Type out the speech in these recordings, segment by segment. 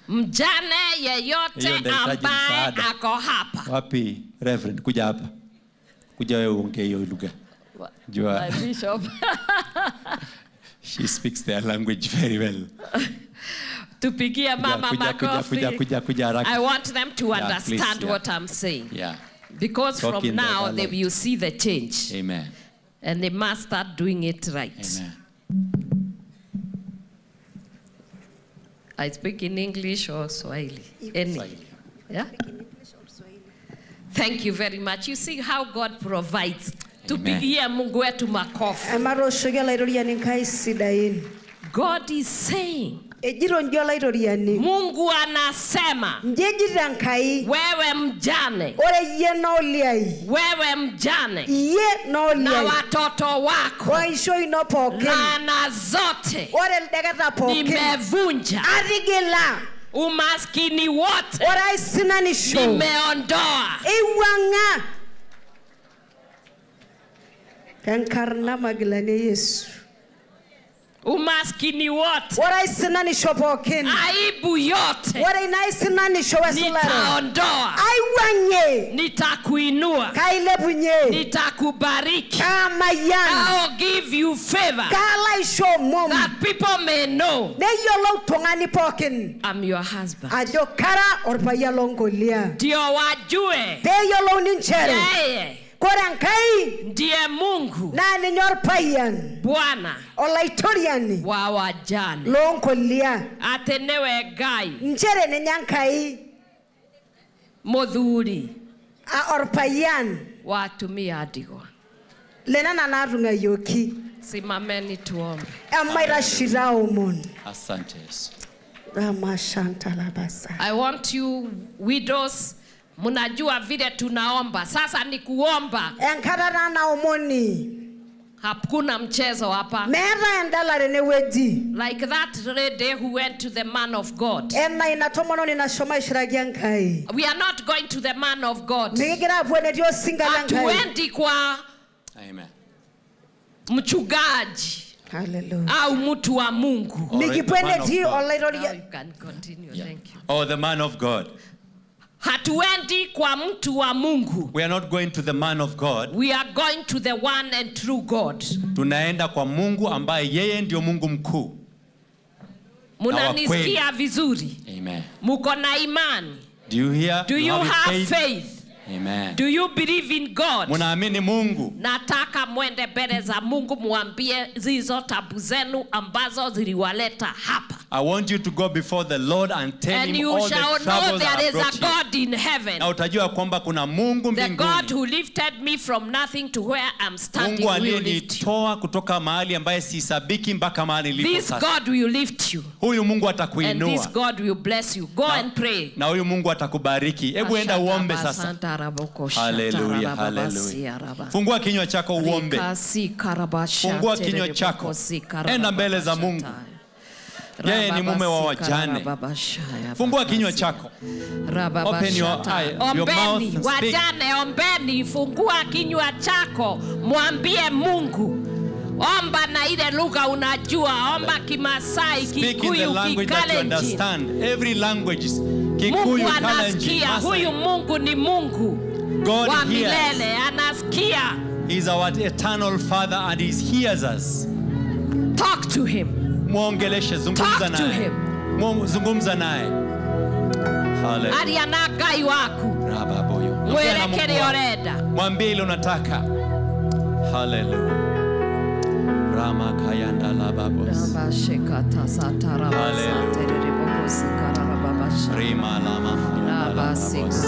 mjane yeyote Hiyo ndahitaji ambaye msaada. ako hapa wapi reverend kuja hapa kuja wewe uongee hiyo lugha jua My bishop. she speaks their language very well tupigie mama kuja, kuja, makofi. kuja, kuja, kuja haraka. I want them to Yeah, understand please, yeah. what I'm saying. yeah Because Talk from in their now they dialect. will see the change amen and they must start doing it right. amen I speak in English or Swahili. Any. Swahili. Yeah? Thank you very much. You see how God provides. Tupigie Mungu wetu makofi. emaroshoki olairoriani nkai sidain God is saying, ejito nji olairoriani Mungu anasema, nji ejito enkai wewe mjane, ore iyie naoliai wewe mjane iyie na naoliai watoto wako, oisho ino pookin laana zote ore ildeketa pookin nimevunja, atigila umaskini wote ore aisinanisho nimeondoa eiwuang'a tenkarna magilani e yesu umaskini wote, ore aisinanisho pookin aibu yote ore ina aisinanisho wesulare nitaondoa, aiwuang'ie nitakuinua, kailepunye nitakubariki. kaamayian I'll give you favor kaalo aisho omom that people may know neyiolou tung'ani pookin I'm your husband. ajo kara orpayian lonkolia Ndio wajue peeyiolouni nchere yeye kore enkai ndiye Mungu naa ninye orpayian Bwana olaitoriani wa wajane, loonkolia ate niwe Ngai nchere ninye enkai muthuri a- orpayian wa atumia a ndigwa. lenana naatung'ayioki Simameni tuombe. emaitashita omon asante yesu ramashantalabasa I want you widows, mnajua vile tunaomba sasa. Ni kuomba, enkata taa naomoni hakuna mchezo hapa. meeta endala tenewueji Like that lady who went to the man of God. ena ina tomononi nashomo aishiraki enkai We are not going to the man of God. mikigira apuo enetii osinka lenkai Hatuendi kwa amen mchungaji Hallelujah. au mtu wa Mungu. All right, mikipuo the man of enetii God. Now olaitoria you can continue. Yeah. Thank you. oh the man of god Hatuendi kwa mtu wa Mungu. we are not going to the man of god We are going to the one and true God. tunaenda kwa mungu ambaye yeye ndio mungu mkuu Munanisikia vizuri? amen Muko na imani? do you hear Do you have have faith? amen Do you believe in God? munaamini mungu Nataka mwende mbele za Mungu mwambie zizo tabu zenu ambazo ziliwaleta hapa. I want you to go before the Lord and tell And him you all shall the know troubles that there have is brought a you. God in heaven. Na utajua kwamba kuna Mungu The God mbinguni. who lifted me from nothing to where I'm standing Mungu will lift you. aliyenitoa kutoka mahali ambaye sisabiki mpaka mahali nilipo This sasa. God will lift you. Huyu Mungu And this atakuinua God will bless you. Go and pray. na huyu Mungu atakubariki. Hebu enda uombe sasa. Haleluya, haleluya. Fungua kinywa chako uombe. Fungua kinywa chako. Enda mbele za Mungu. Yeye ni mume wa wajane. Fungua kinywa chako. Open your eye, your mouth Ombeni, and speak. wajane, ombeni, fungua kinywa chako, mwambie Mungu. Omba na ile lugha unajua, omba Kimasai, Speak in the Kikuyu, language that you Kikalenjin. understand. Every language. Mungu Kikuyu, Kalenjin, anasikia, huyu Maasai. Mungu ni Mungu God wa hears. milele, anasikia. He's our eternal Father and He hears us. Talk to him. Mwongeleshe, zungumza Talk to naye. him. Mwo- Zungumza naye. Hallelujah. Aria na Ngai waku, Rababoyo. Ongea na mwĩre Mungu kĩrĩa wako. ũrenda. Mwambie ile unataka. Hallelujah. Rama kayanda lababos. Rima lama hayanda lababos.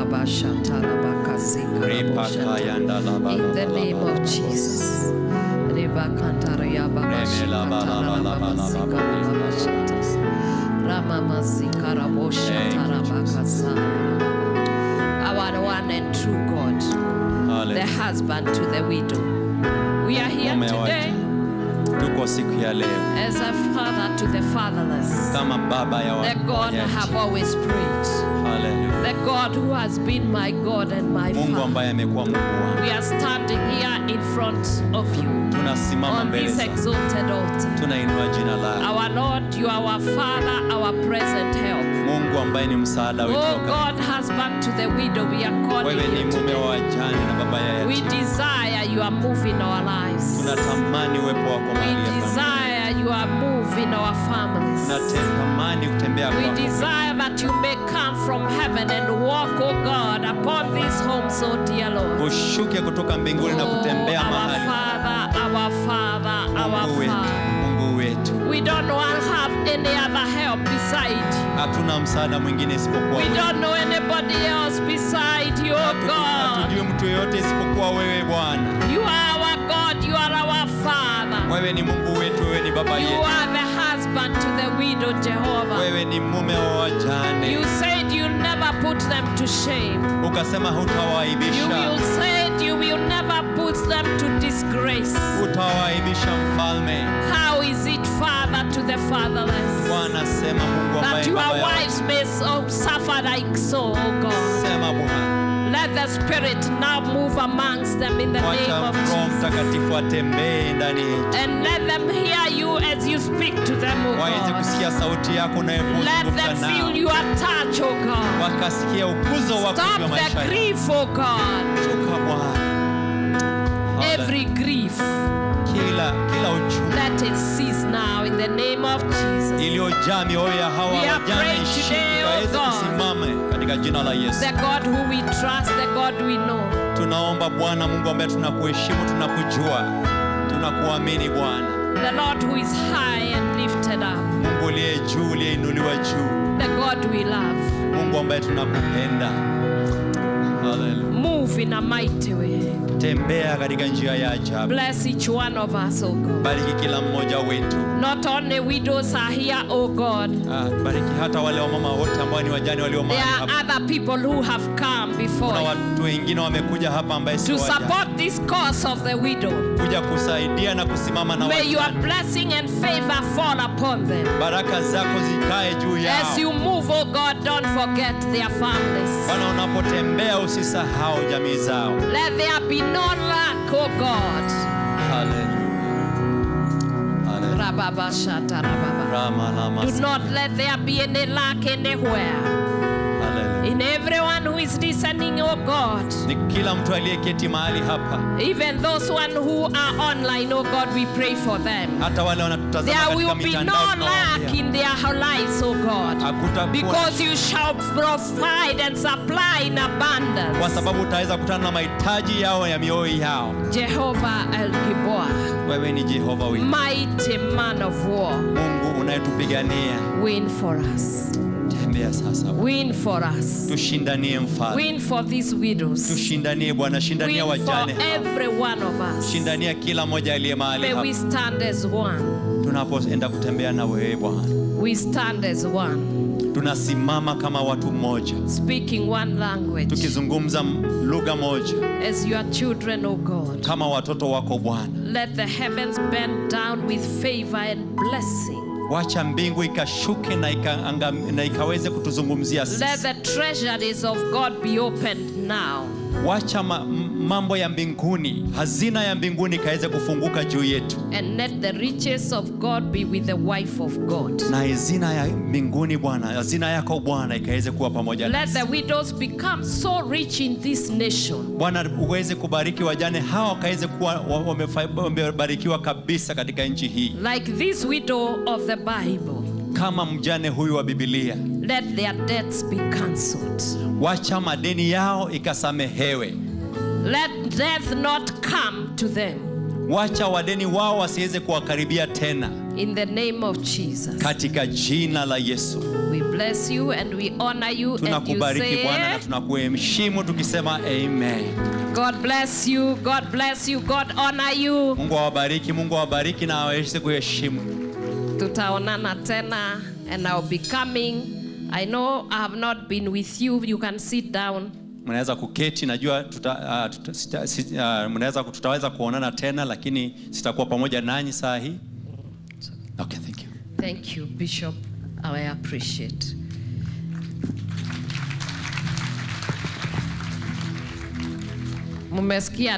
Ripa kayanda lababos. In the name of Jesus. Our one and true God, the Hallelujah. husband to the widow. We are here Mume wa today Tuko siku ya leo as a father to the fatherless. kama baba ya The God I wanyonyaji. have always prayed. Hallelujah. The God who has been my God and my Mungu Father. ambaye amekuwa Mungu wangu. We are standing here in front of you Tunasimama on mbele this zako. exalted altar. Tunainua jina lako. Our Lord, you are our Father, our present help. Mungu ambaye ni msaada wetu Oh wakati God, husband to the widow, we are calling wewe ni you mume today. wa wajane na baba ya We yatima. desire your move in our lives. Tunatamani uwepo wako We mahali hapa. desire your move in our families. Tunatamani kutembea We kwako. desire that you may come from heaven and walk, oh God, upon these homes, oh dear Lord. Ushuke kutoka mbinguni na Oh, kutembea our mahali. Father, our Father, our Mungu wetu, Father. Mungu wetu. We don't want to have any other help beside you. Hatuna msaada mwingine isipokuwa We wewe. don't know anybody else beside you, oh God. Hatujui mtu yoyote isipokuwa wewe Bwana. You are our God, you are our Father. Wewe ni Mungu wetu, wewe ni baba You yetu. are the husband to the widow, Jehovah. Wewe ni mume wa You wajane. said you'll never put them to shame. Ukasema You will hutawaibisha, said you will never put them to disgrace. hutawaibisha mfalme. How is it, Father, to the fatherless? Bwana sema Mungu That ambaye your baba yao. wives may so suffer like so, oh God. Sema Bwana. Let the Spirit now move amongst them in the name Wacha of Roho Jesus. Mtakatifu atembee ndani yetu. And let them hear you as you speak to them, oh Waweze God. kusikia sauti yako Let them unayozungumza feel nao. your touch, oh God. Wakasikia ukuzo wako Stop juu ya maisha the yao. grief, oh God. Toka Bwana. Every grief, Kila kila uchungu let it cease now in the name of Jesus. iliyojaa mioyo ya hawa We are wajane praying ishike today, oh waweze God. kusimame katika jina la Yesu. The God who we trust, the God we know. Tunaomba Bwana Mungu ambaye tunakuheshimu, tunakujua, tunakuamini Bwana The Lord who is high and lifted up. Mungu uliye juu, uliyeinuliwa juu, The God we love. Mungu ambaye tunakupenda. Haleluya. Move in a mighty way. Tembea katika njia ya ajabu, Bless each one of us, oh God. bariki kila mmoja wetu. Not only widows are here, oh God. Ah, bariki hata wale wamama wote ambao ni wajane walio There mahali are hapa. other people who have come before Kuna you watu wengine wamekuja hapa ambaye to sio wajane, support this cause of the widow. kuja kusaidia na kusimama na May your wajane. blessing and favor fall upon them. Baraka zako zikae juu As you yao. move, oh God, don't forget their families. Bwana, unapotembea usisahau jamii zao. Let there be no lack, oh God. Haleluya. Haleluya. Rababashata rababa. Rama, lama, Do not let there be any lack anywhere. Haleluya. In everyone who is listening, oh God. Ni kila mtu aliyeketi mahali hapa, Even those one who are online, oh God, we pray for them. hata wale wanatutazama There katika will be mitandao, no lack tunawaambia, in their lives, oh God. hakutakuwa Because you shall provide and supply in kwa abundance. sababu utaweza kutana na mahitaji yao ya mioyo yao. Jehovah El Gibor, Wewe ni Jehova wetu, mighty man of war, Mungu unayetupigania. win for us. Tembea sasa, Win for us. tushindanie mfalme, Win for these widows. tushindanie Bwana, shindania Win for wajane hawa. every one of us. shindania kila mmoja aliye mahali May we hapa, stand as one. tunapoenda kutembea na wewe Bwana, We stand as one, tunasimama kama watu mmoja, speaking one language tukizungumza m- lugha moja as your children, O God. kama watoto wako Bwana. Let the heavens bend down with favor and blessing. Wacha mbingu ikashuke na, ika, na ikaweze kutuzungumzia Let sisi. the treasuries of God be opened now. Wacha ma, m- mambo ya mbinguni, hazina ya mbinguni ikaweze kufunguka juu yetu, And let the riches of God be with the wife of God. na hazina ya mbinguni Bwana, hazina yako Bwana ikaweze kuwa pamoja Let nasi. the widows become so rich in this nation. Bwana uweze kubariki wajane hawa wakaweze kuwa wa- wamefa- wamebarikiwa kabisa katika nchi hii, Like this widow of the Bible. kama mjane huyu wa Biblia. Let their debts be cancelled. Wacha madeni yao ikasamehewe, Let death not come to them. wacha wadeni wao wasiweze kuwakaribia tena, In the name of Jesus. katika jina la Yesu. We bless you and we honor you and you Tunakubariki Bwana na say, tunakuheshimu tukisema amen. God bless you, God bless you, God honor you. Mungu awabariki, Mungu awabariki na aweze kuheshimu. Tutaonana tena and I'll be coming. I know I have not been with you. You can sit down. Mnaweza kuketi, najua tuta, uh, tuta, sita, sit, uh, mnaweza tutaweza kuonana tena, lakini sitakuwa pamoja nanyi saa hii. Okay, thank you. Thank you, Bishop. I appreciate. Mmesikia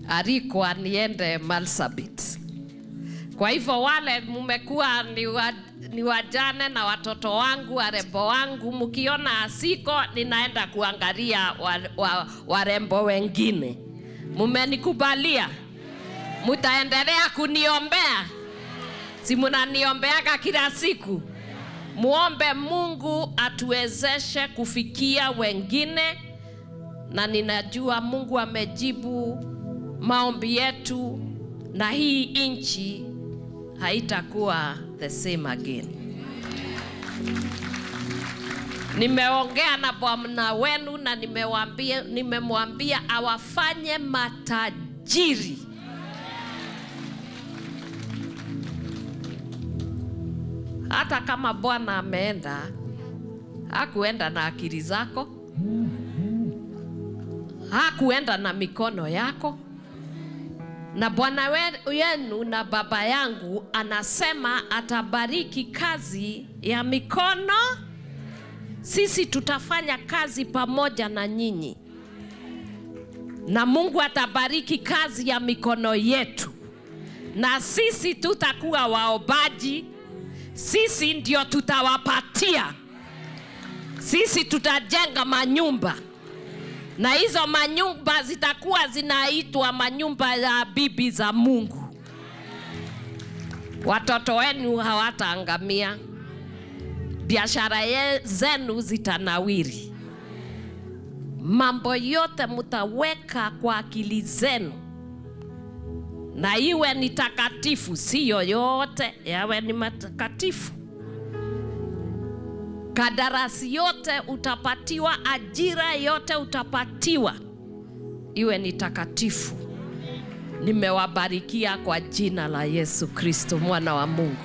nimealikwa niende Marsabit. Kwa hivyo wale mmekuwa ni wa- ni wajane na watoto wangu warembo wangu, mkiona asiko, ninaenda kuangalia wa, wa, warembo wengine. Mumenikubalia? Mutaendelea kuniombea? Si munaniombeaga kila siku? Muombe Mungu atuwezeshe kufikia wengine, na ninajua Mungu amejibu maombi yetu, na hii nchi haitakuwa the same again. Nimeongea na bwana wenu na nimewambia, nimemwambia awafanye matajiri. Hata kama Bwana ameenda, hakuenda na akili zako, hakuenda na mikono yako na Bwana wenu na baba yangu anasema atabariki kazi ya mikono. Sisi tutafanya kazi pamoja na nyinyi, na Mungu atabariki kazi ya mikono yetu, na sisi tutakuwa waobaji. Sisi ndio tutawapatia, sisi tutajenga manyumba na hizo manyumba zitakuwa zinaitwa manyumba ya bibi za Mungu. Watoto wenu hawataangamia, biashara zenu zitanawiri, mambo yote mutaweka kwa akili zenu, na iwe ni takatifu, siyo yote yawe ni matakatifu kadarasi yote utapatiwa, ajira yote utapatiwa, iwe ni takatifu. Nimewabarikia kwa jina la Yesu Kristo mwana wa Mungu.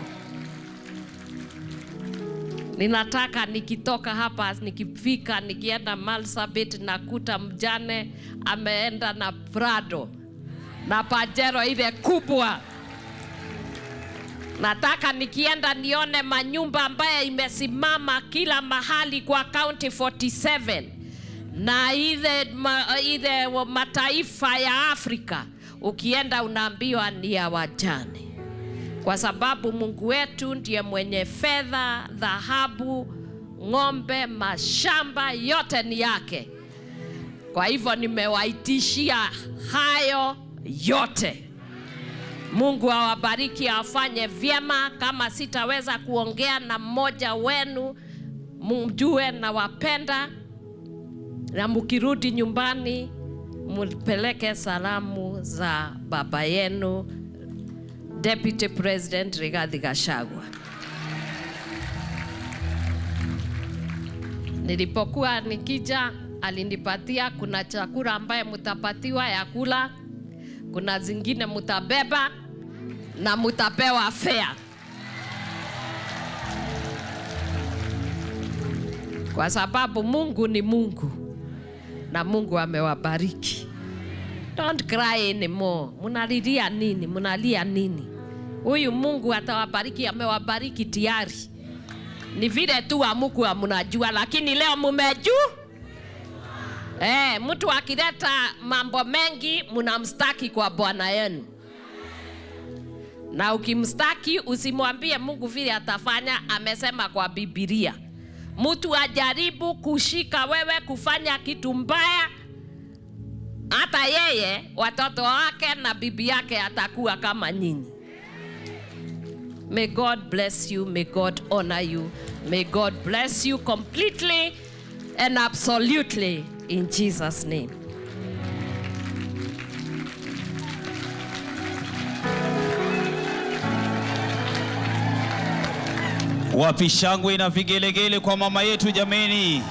Ninataka nikitoka hapa, nikifika, nikienda Marsabit, nakuta mjane ameenda na Prado na Pajero ile kubwa Nataka nikienda nione manyumba ambayo imesimama kila mahali kwa county 47 na ile, ma, ile mataifa ya Afrika. Ukienda unaambiwa ni ya wajane, kwa sababu Mungu wetu ndiye mwenye fedha, dhahabu, ng'ombe, mashamba yote ni yake. Kwa hivyo nimewaitishia hayo yote. Mungu awabariki, awafanye vyema. Kama sitaweza kuongea na mmoja wenu, mjue na wapenda, na mkirudi nyumbani mpeleke salamu za baba yenu Deputy President Rigathi Gachagua. Nilipokuwa nikija, alinipatia kuna chakula ambaye mtapatiwa ya kula, kuna zingine mutabeba na mutapewa fare. Kwa sababu Mungu ni Mungu na Mungu amewabariki. Don't cry anymore. Munalilia nini? Munalia nini? Huyu Mungu atawabariki, amewabariki tayari. Ni vile tu hamukuwa mnajua, lakini leo mumejua. Eh, mtu akileta mambo mengi mnamstaki kwa bwana yenu, na ukimstaki usimwambie Mungu vile atafanya. Amesema kwa Biblia, mtu ajaribu kushika wewe kufanya kitu mbaya, hata yeye watoto wake na bibi yake atakuwa kama nyinyi. May God bless you. May God honor you. May God bless you completely and absolutely in Jesus' name. Wapi shangwe na vigelegele kwa mama yetu jameni?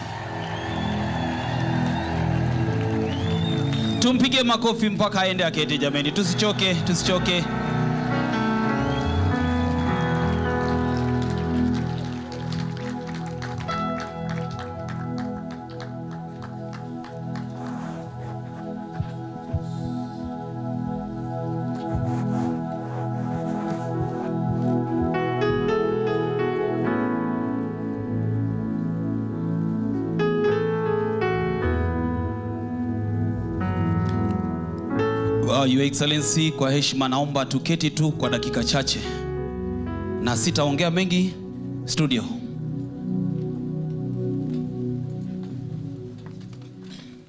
Tumpige makofi mpaka aende akete jameni, tusichoke, tusichoke. Wow, Your Excellency, kwa heshima naomba tuketi tu kwa dakika chache, na sitaongea mengi, studio